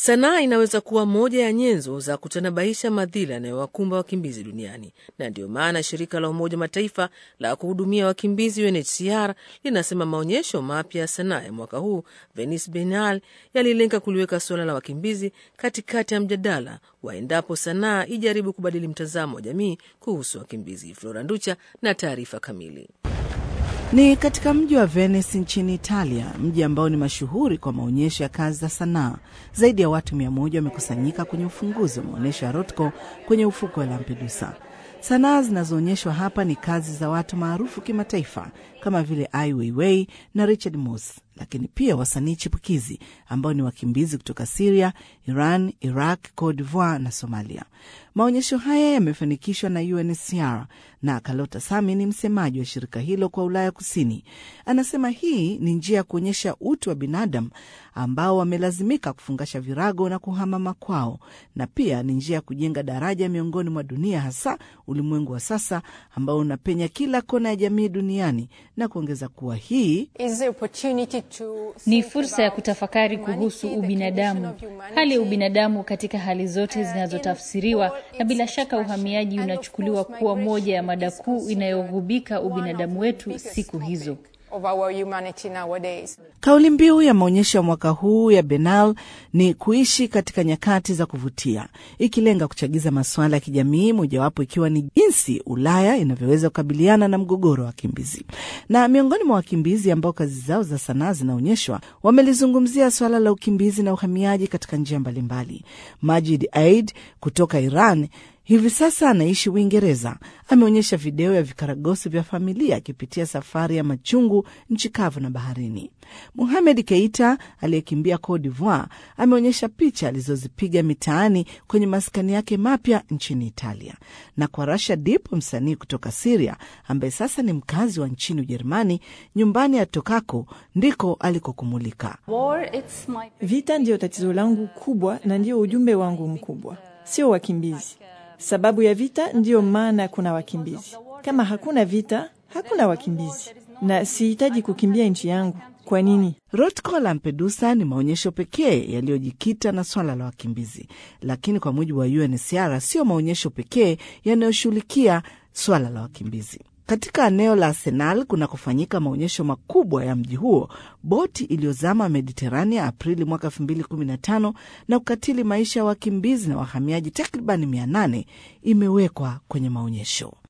Sanaa inaweza kuwa moja ya nyenzo za kutanabaisha madhila yanayowakumba wakimbizi duniani, na ndiyo maana shirika la Umoja Mataifa la kuhudumia wakimbizi UNHCR linasema maonyesho mapya ya sanaa ya mwaka huu Venice Biennale yalilenga kuliweka suala la wakimbizi katikati ya mjadala wa endapo sanaa ijaribu kubadili mtazamo wa jamii kuhusu wakimbizi. Flora Nducha na taarifa kamili. Ni katika mji wa Venice nchini Italia, mji ambao ni mashuhuri kwa maonyesho ya kazi za sanaa. Zaidi ya watu mia moja wamekusanyika kwenye ufunguzi wa maonyesho ya Rothko kwenye ufuko wa Lampedusa. Sanaa zinazoonyeshwa hapa ni kazi za watu maarufu kimataifa kama vile Ai Weiwei na Richard Moss, lakini pia wasanii chipukizi ambao ni wakimbizi kutoka Siria, Iran, Iraq, Cote d'Ivoire na Somalia. Maonyesho haya yamefanikishwa na UNHCR na Kalota Sami ni msemaji wa shirika hilo kwa Ulaya Kusini. Anasema hii ni njia ya kuonyesha utu wa binadamu ambao wamelazimika kufungasha virago na kuhama makwao, na pia ni njia ya kujenga daraja miongoni mwa dunia, hasa ulimwengu wa sasa ambao unapenya kila kona ya jamii duniani, na kuongeza kuwa hii ni fursa ya kutafakari kuhusu ubinadamu, hali ya ubinadamu katika hali zote zinazotafsiriwa, na bila shaka uhamiaji unachukuliwa kuwa moja ya mada kuu inayogubika ubinadamu wetu siku hizo. Kauli mbiu ya maonyesho ya mwaka huu ya Biennale ni kuishi katika nyakati za kuvutia, ikilenga kuchagiza masuala ya kijamii, mojawapo ikiwa ni jinsi Ulaya inavyoweza kukabiliana na mgogoro wa wakimbizi. Na miongoni mwa wakimbizi ambao kazi zao za sanaa zinaonyeshwa wamelizungumzia suala la ukimbizi na uhamiaji katika njia mbalimbali. Majid Aid kutoka Iran hivi sasa anaishi Uingereza. Ameonyesha video ya vikaragosi vya familia akipitia safari ya machungu nchi kavu na baharini. Muhamed Keita aliyekimbia Cote d'Ivoire ameonyesha picha alizozipiga mitaani kwenye maskani yake mapya nchini Italia. Na kwa Rasha Dip, msanii kutoka Siria ambaye sasa ni mkazi wa nchini Ujerumani, nyumbani atokako ndiko alikokumulika. Vita ndiyo tatizo langu kubwa na ndiyo ujumbe wangu mkubwa, sio wakimbizi. Sababu ya vita ndiyo maana kuna wakimbizi. Kama hakuna vita, hakuna wakimbizi, na sihitaji kukimbia nchi yangu. Kwa nini? Rothko Lampedusa ni maonyesho pekee yaliyojikita na swala la wakimbizi, lakini kwa mujibu wa UNHCR sio maonyesho pekee yanayoshughulikia swala la wakimbizi. Katika eneo la Arsenal kunakofanyika maonyesho makubwa ya mji huo, boti iliyozama Mediterania Aprili mwaka 2015 na kukatili maisha ya wakimbizi na wahamiaji takribani 800 imewekwa kwenye maonyesho.